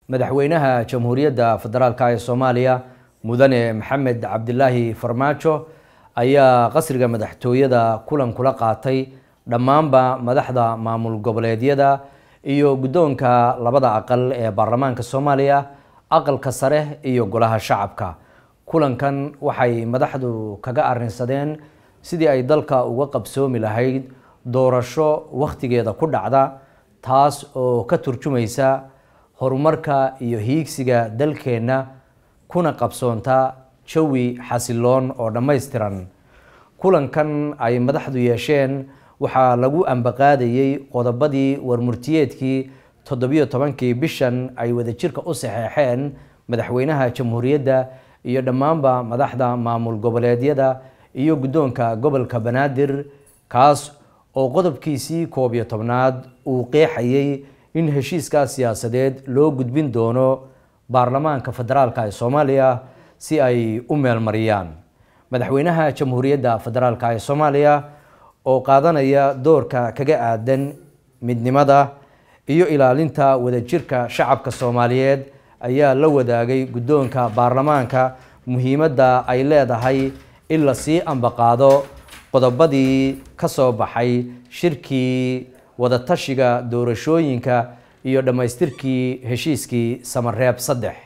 madaxweynaha jamhuuriyadda federaalk ee soomaaliya mudane maxamed cabdilaahi farmaajo ayaa qasriga madaxtooyada kulan kula qaatay dhammaanba madaxda maamul goboleedyada iyo guddoonka labada aqal ee baarlamaanka soomaaliya aqalka sare iyo golaha shacabka kulankan waxay madaxdu kaga arrinsadeen sidii ay dalka uga qabsoomi lahayd doorasho wakhtigeeda ku dhacda taas oo ka turjumaysa horumarka iyo hiigsiga dalkeenna kuna qabsoonta jawi xasiloon oo dhammaystiran kulankan ay madaxdu yeesheen waxaa lagu ambaqaadayey qodobadii warmurtiyeedkii toddobiyo tobankii bishan ay wadajirka u saxeexeen madaxweynaha jamhuuriyadda iyo dhammaanba madaxda maamul goboleedyada iyo guddoonka gobolka banaadir kaas oo qodobkiisii koob iyo tobnaad uu qeexayey in heshiiskaas siyaasadeed loo gudbin doono baarlamaanka federaalk ee soomaaliya si ay u meelmariyaan madaxweynaha jamhuuriyadda federaalk ee soomaaliya oo qaadanaya doorka kaga aadan midnimada iyo ilaalinta wadajirka shacabka soomaaliyeed ayaa la wadaagay guddoonka baarlamaanka muhiimadda ay leedahay in lasii ambaqaado qodobadii ka soo baxay shirkii wadatashiga doorashooyinka iyo dhammaystirkii heshiiskii samareeb saddex